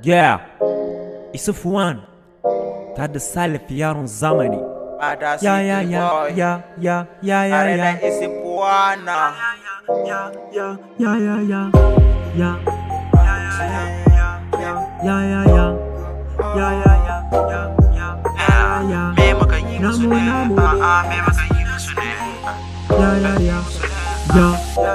Yeah, Isufuwan ta da Salif yaron zamani. Bada Ya ya City ya Boy. ya ya ya ya Tare ya da isi Puana. ya ya ya ya ya ya ya ya ya ya ya ya ya ya Me muka yi musu Namu, ne? namu. A'a, me muka yi musu ne? ya ya ya ya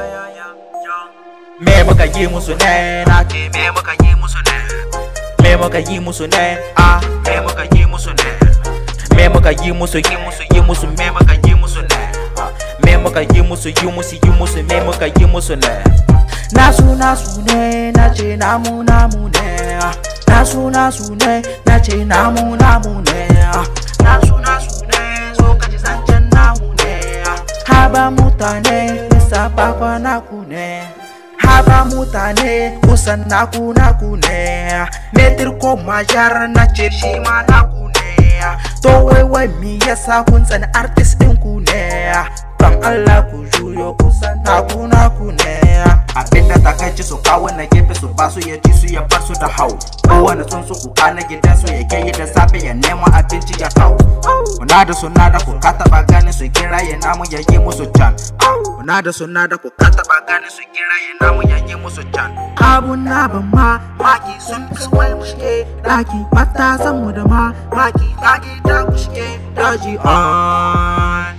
Me muka yi musu ne? Na ce me muka yi musu ne? Me muka yi musu ne? Ah, me muka yi musu ne? Me muka yi musu yi musu yi musu me muka yi musu ne? Ah, Me muka yi musu yi musu yi musu me muka yi musu ne? Nasu nasu ne, na ce namu namu ne. Ah, Nasu nasu ne, na ce namu namu ne. Ah, Nasu nasu ne, so ka ji zancen namu ne. Ah, Haba mutane, bisa bakwa naku ne. Haba mutane, kusan naku naku ne. Metir ko majar na ce shi ma naku ne. To wai wai mi yasa kun tsani artist ɗin ku ne. Don Allah ku juyo kusan naku naku ne. Abinda takaici su kawo na gefe su ba su ya ci su ya bar su da hau. Kowane sun su kuka na gidan su ya yi da safe ya nema abinci ya kawo. Kuna da suna da ku ka taba ganin su kira ya namu ya yi musu can. Kuna da suna da ku ka taba ganin su kira ya namu ya yi musu can. Abun na ban ma maki sun fi wai mu shige daki matasan mu da ma maki kage da ku shige daji on.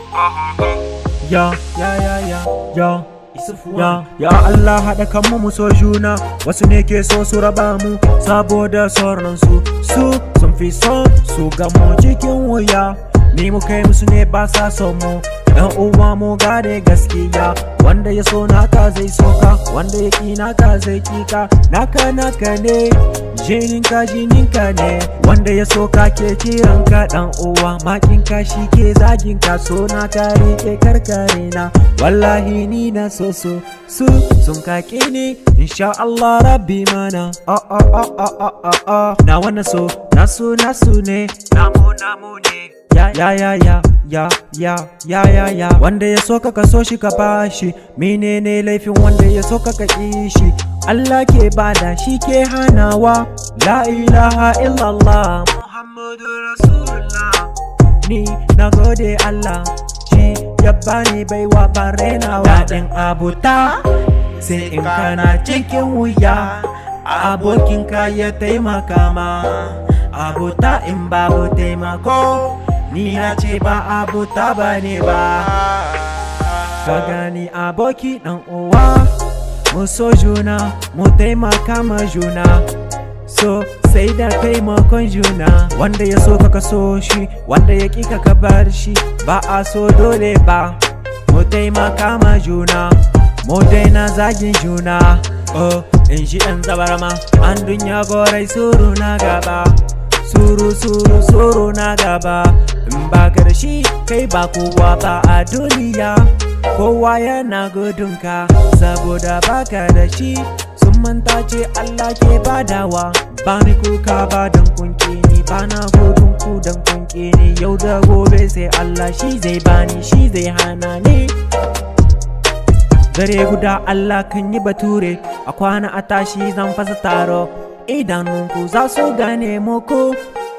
ya ya ya ya ya ya ya Allah haɗa kanmu mu so juna wasu ne ke so su raba mu saboda sauran su su sun fi son su gamo cikin wuya ni mu kai musu ne ba sa son mu yan uwa mu gane gaskiya wanda ya so naka zai soka wanda ya ki naka zai kika naka naka ne jininka jininka ne wanda ya so ka ke kiranka dan uwa makinka shi ke zaginka so na ka rike karkare na wallahi ni na so so su sun kake ni insha Allah rabbi mana a a a a a a a na wannan so na so na so ne namu namu ne ya ya ya ya ya ya ya ya ya wanda ya so ka ka so shi ka bashi menene laifin wanda ya so ka ka ki shi Allah ke bada shi ke hanawa la ilaha illallah Muhammadu Rasulullah ni na gode Allah shi ya bani baiwa ban rainawa daɗin abuta sai in kana cikin wuya abokinka ya taimaka ma abuta in babu taimako ni na ce ba abuta ba ne ba ka gani aboki ɗan uwa mu so juna mu taimaka ma juna so sai da taimakon juna wanda ya so ka so shi wanda ya ƙi ka bar shi ba a so dole ba mu taimaka ma juna mu daina zagin juna oh in shi ɗan zabarma an dunya gorai suru na gaba suru suru suru na gaba in ba ka da shi kai ba kowa ba a duniya kowa yana gudunka saboda baka da shi sun manta ce Allah ke badawa ba ni kuka ba don kunke ni ba na gudun ku don kunke ni yau da gobe sai Allah shi zai bani shi zai hana ni dare guda Allah kan yi bature a kwana a tashi zan fasa taro idanunku za su gane muku